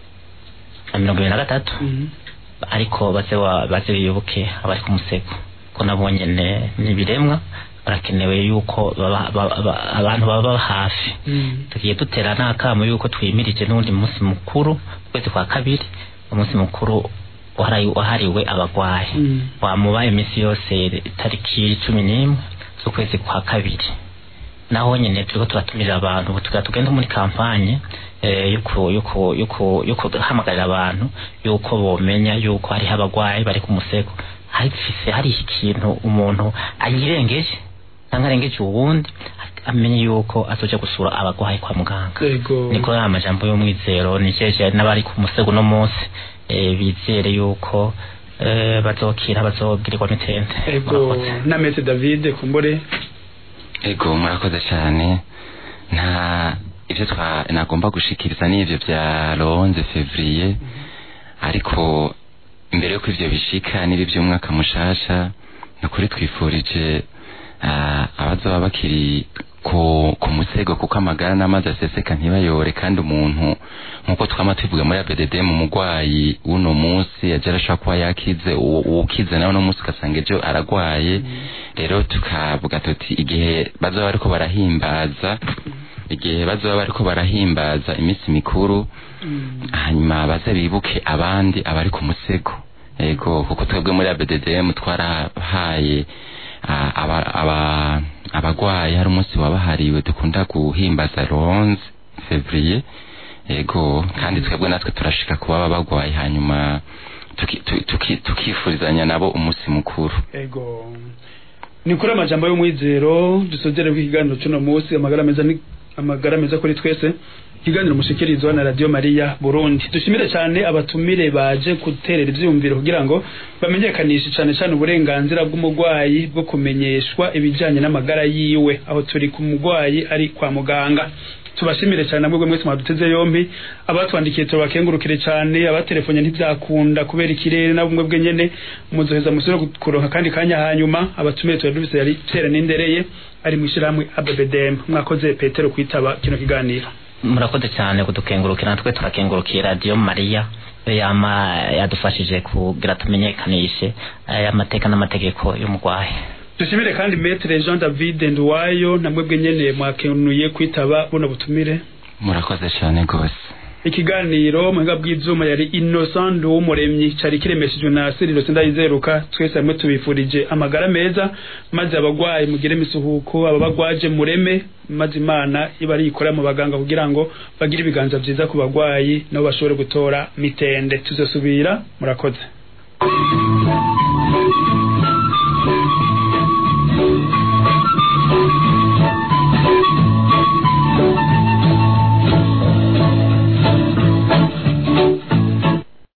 na mirongo ibiri na gatatu ariko baze wa- baze bibuke abari ku musego ko nabo nyene ni ibiremwa barakenewe yuko baba- baba- baba- abantu baba hafi tugiye dutera n'akamo yuko twimirije n'undi munsi mukuru ukwezi kwa kabiri umunsi mukuru wahari- wahariwe abagwayi Mm. wamuba iminsi yose tariki cumi n'imwe z'ukwezi kwa kabiri naho nyene turiko turatumira abantu ubu tugira tugenda muri kampanye eh, yuko yuko yuko yuko hamagarira abantu yuko bomenya yuko hariho abagwayi bari ku musego hafise hari ikintu umuntu ayirengeje cyangwa arengeje uwundi amenye yuko azoja gusura abagwayi kwa muganga Yego. niko ya majambo y'umwizero nijeje n'abari ku musego no munsi eh, bizere yuko eh, bazokira bazobwirirwa mitende ego Murakoze. na mete david kumbure ego murakoze cyane nta ibyo twa nagomba gushikiriza ni ibyo bya ronze fevrier ariko imbere yuko ivyo bishika n'ibi by'umwaka mushasha nukuri twifurije ah, abazoba bakiri ku, ku musego kuko amagara n'amazi aseseka ntibayore kandi umuntu nkuko twama tuvuga muri ABDD mu mugwayi uno munsi yaje arashobora kuba yakize uwo- uwukize nawe uno munsi ugasanga ejo aragwaye rero tukavuga tuti igihe bazoba bariko barahimbaza igihe bazoba bariko barahimbaza iminsi mikuru hanyuma baze bibuke abandi abari ku musego ego kuko twebwe muri ABDDM twarahaye ah, aba- aba- abagwayi hari umunsi wabahariwe dukunda guhimbaza ronze fevrier ego kandi twebwe natwe turashika kuba baba bagwaye hanyuma tuki- tu- tuki- tukifurizanya nabo umunsi mukuru ego ni kuri amajambo y'umwizero dusozere ku kiganiro cy'uno munsi amagara meza ni amagara meza kuri twese ikiganiro mushikirizwa na radio mariya burundi dushimire cyane abatumire baje guterera ivyiyumviro kugira ngo bamenyekanishe cyane cyane uburenganzira bw'umugwayi bwo kumenyeshwa ibijanye n'amagara yiwe aho turi ku mugwayi ari kwa muganga tubashimire cyane namwe mwese mwaduteze yombi abatwandikiye tubakengurukire cyane abatelefone ntibyakunda kubera ikirere na bumwe bwe nyene muzoheza musubire kuronka kandi kanya hanyuma abatumiye tuba dufise yari Pierre Nindereye ari mwishirahamwe ABBDM mwakoze Petero kwitaba kino kiganiro murakoze cyane kudukengurukira natwe turakengurukiye radiyo mariya yama yadufashije kugira tumenyekanishe aya mateka n'amategeko y'umurwayi dushimire kandi Maître Jean David Nduwayo namwe bwe nyene mwakenuye kwitaba buno butumire murakoze cyane rwose ikiganiro muhinga bw'ivyuma yari Innocent w'umuremyi cari kiremeshejwe na Siriro Sindayizeruka twese hamwe tubifurije amagara meza maze abagwayi mugire misuhuko ababagwaje mureme maze imana iba ari ikora mu baganga kugira ngo bagire ibiganza vyiza ku bagwayi nabo bashobore gutora mitende tuzosubira murakoze